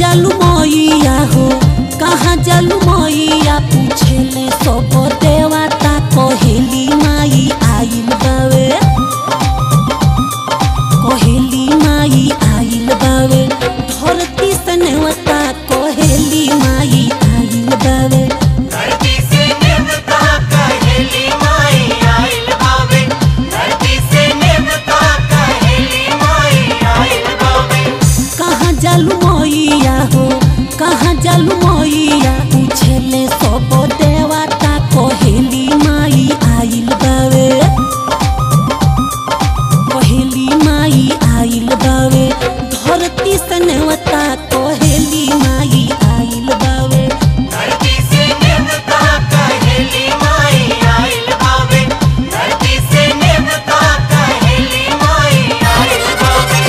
जालू मैया हो कहाँ जालू मैया पूछेले सब देवता कहेली माई आइल बावे कहेली माई आइल बावे धरती से नेवता कहेली माई आइल बावे धरती से नेवता कहेली माई आइल बावे धरती से नेवता कहेली माई आइल बावे कहाँ जालू मैया हो कहाँ जालू मैया पूछेले सब देवता कहेली माई आइल बावे कहेली माई आइल बावे धरती से नेवता कहेली माई आइल बावे धरती से नेवता कहेली माई आइल बावे धरती से नेवता कहेली माई आइल बावे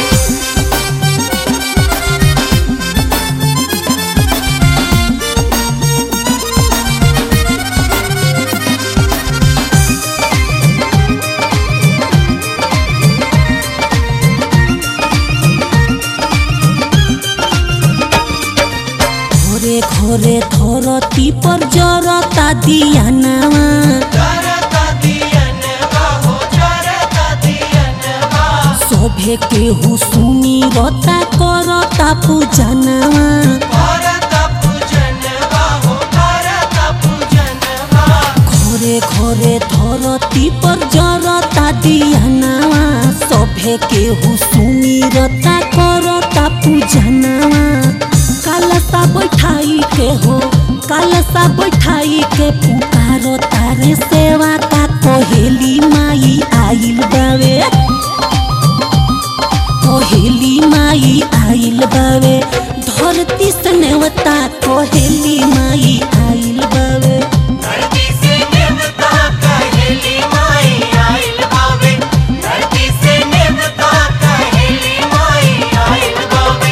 घोरे घोरे धरती पर जरता दियानावा जरता दियनवा हो जरता दियनवा सभे केहू सुनी रता करता पूजनावा करता पूजनवा हो करता पूजनवा घोरे घोरे धरती पर जरता दियानावा सभे केहू सुनी रता करता पूजनावा कालसा बैठाई के हो कालसा बैठाई के पुकारो तारे सेवा का कोहेली माई आइल बावे कोहेली माई आइल बावे धरती से नेवता कोहेली माई आइल बावे धरती से नेवता कहेली माई आइल बावे धरती से नेवता कहेली माई आइल बावे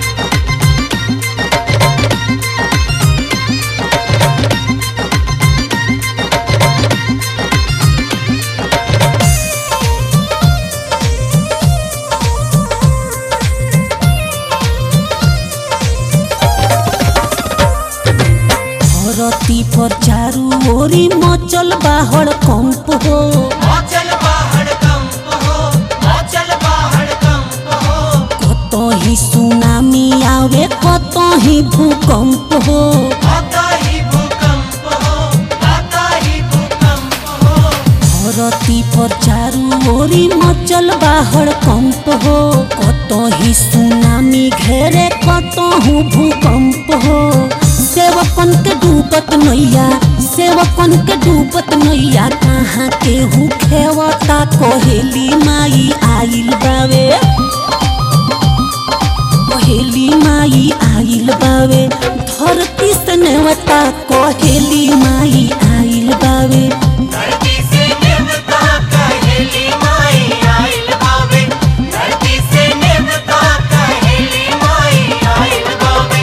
धरती पर चारू ओरी मचल बाहर कंप हो मचल बाहर कंप हो मचल बाहर कंप हो कतही सुनामी आवे कतही भूकंप हो आता ही भूकंप हो आता ही भूकंप हो धरती पर चारू ओरी मचल बाहर कंप हो कतही सुनामी घेरे कतहु भूकंप हो सेवकन के डूबत नैया सेवकन के डूबत नैया कहाँ केहू खेवता कोहेली माई आइल बावे कोहेली माई आइल बावे धरती से नेवता कोहेली माई आइल बावे धरती से नेवता कहेली माई आइल बावे धरती से नेवता कहेली माई आइल बावे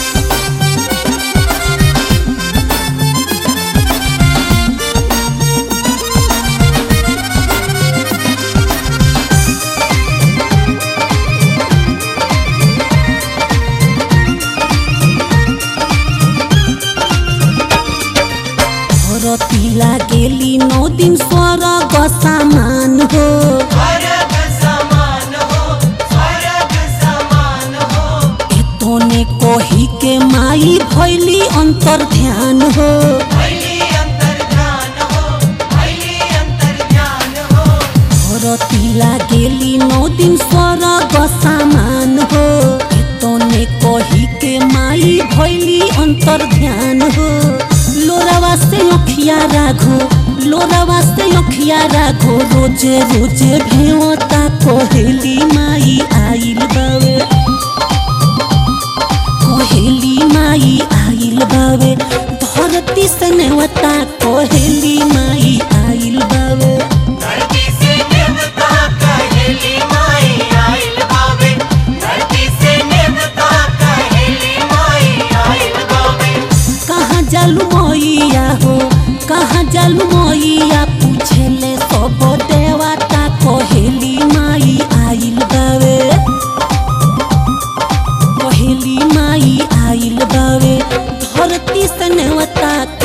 धरती लागेली नौ दिन स्वर्ग सामान हो स्वर्ग समान हो स्वर्ग समान हो एतने कही के माई भैली अंतर ध्यान हो भैली अंतर्ध्यान हो भैली अंतर्ध्यान हो धरती लागेली नौ दिन स्वर्ग सामान हो एतने कही के माई भैली अंतर ध्यान हो लोरावा से अखिया राघो लोरावा से अखिया राघो रोजे रोजे भेवता कोहेली माई आइल बावे कोहेली माई आइल बावे धरती से नेवता कोहेली माई आइल बावे धरती से नेवता कहेली माई आइल बावे धरती से नेवता कहेली माई आइल बावे कहाँ जालू मैया हो कहाँ जालू मैया पूछेले सब देवता कोहेली माई आइल बावे कोहेली माई से नेवता